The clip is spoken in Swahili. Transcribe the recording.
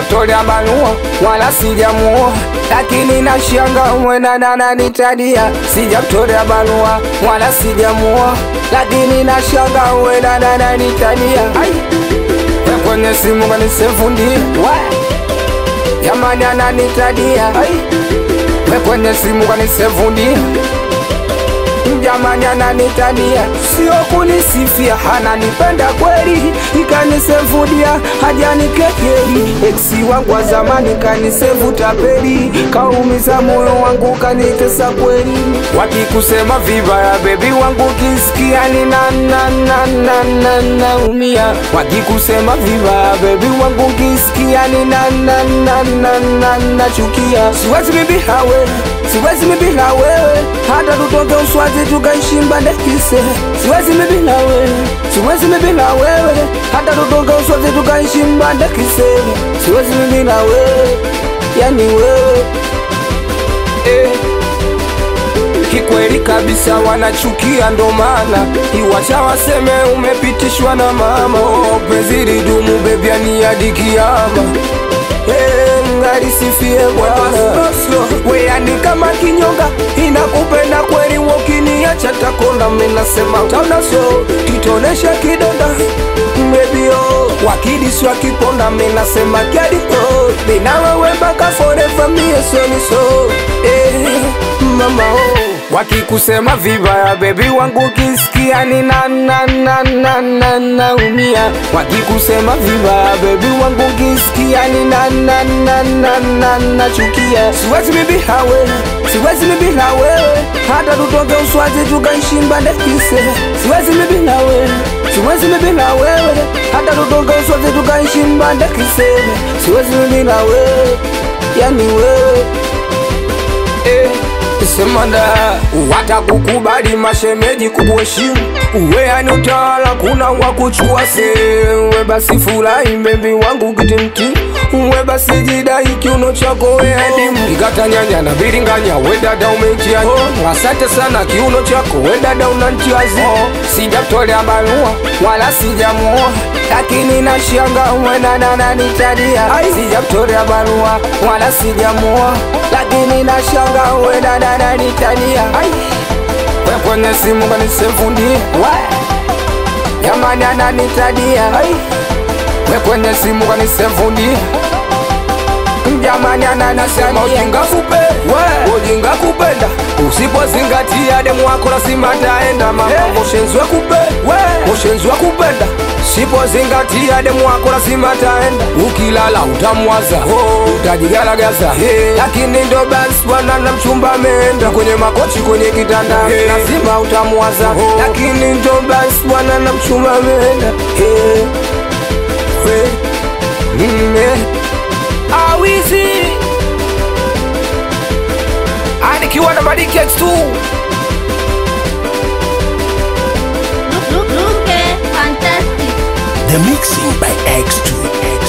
sijamtolea barua wala sijamuoa, lakini nashanga mwenana nitadia. Sijamtolea barua wala sijamuoa, lakini nashanga mwenana nitadia. We kwenye simu kanisefundi jamani, ananitadia. We kwenye simu kanisefundi jamani ananitania, sio kunisifia, ananipenda kweli, ikanisevudia hajanikekeli. Eksi wangu wa zamani kanisevu tapeli, kaumiza moyo wangu kanitesa kweli. Wakikusema vibaya bebi wangu kisikia ni na na na na na naumia. Wakikusema vibaya bebi wangu kisikia ni na na na na na nachukia. Siwezi bibi hawe siwezi mimi bila wewe, hata tutoke Uswazi tukaishi Mbandekise. Siwezi mimi bila wewe, siwezi mimi bila wewe, hata tutoke Uswazi tukaishi Mbandekise. Siwezi mimi bila wewe, yani wewe eh. Kikweli kabisa wanachukia, ndo maana iwacha waseme umepitishwa na mama. Oh, penzi lidumu bebi, ani hadi kiama Hey, ngarisifie Bwana weani kama kinyonga inakupenda kweli, wokiniacha takonda. Minasema utaona so titonesha kidonda mbebio wakidiswa kiponda. Minasema kiadiko mina wewe mpaka forever, mie soni so eh, mama oh. Wakikusema vibaya bebi wangu kisikia ni na na na na na naumia. Wakikusema vibaya bebi wangu kisikia ni na na na na na nachukia. Siwezi mimi hawe, siwezi mimi na wewe, hata tutoke Uswazi tukaishi Mbandekise. Siwezi mimi na wewe, siwezi mimi na wewe, hata tutoke Uswazi tukaishi Mbandekise. Siwezi mimi na wewe, yani wewe eh. Semanda watakukubali mashemeji kukuheshimu, uwe ani utawala, kuna wakuchua sewe. Basi furahi bebi wangu kitimti, uwe basi jidai kiuno chako we adimu, ikata nyanya na biringanya, we dada umeitia oh. Asante sana kiuno chako we dada unantiazi oh. Sijamtolea barua wala sijamuoa, lakini nashanga mwenana nanitadia. Sijamtolea barua wala sijamuoa, lakini nashanga mwenana nanitadia. We kwenye simu kanisefundi jamani, ananitadia. We kwenye simu kanisefundi jamani, ananasema ujinga kupe ujinga kupenda, usipozingatia demu wako lazima taenda mama. Moshenzwe kupe moshenzwe kupenda, sipozingatia demu wako lazima taenda. Ukilala utamwaza utajigaragaza, lakini ndo basi bwana na mchumba ameenda kwenye makochi kwenye kitanda, lazima utamwaza, lakini ndo basi bwana na mchumba ameenda awizi anikiwa na Madiki X2 Look, look, look, fantastic. The mixing by X2.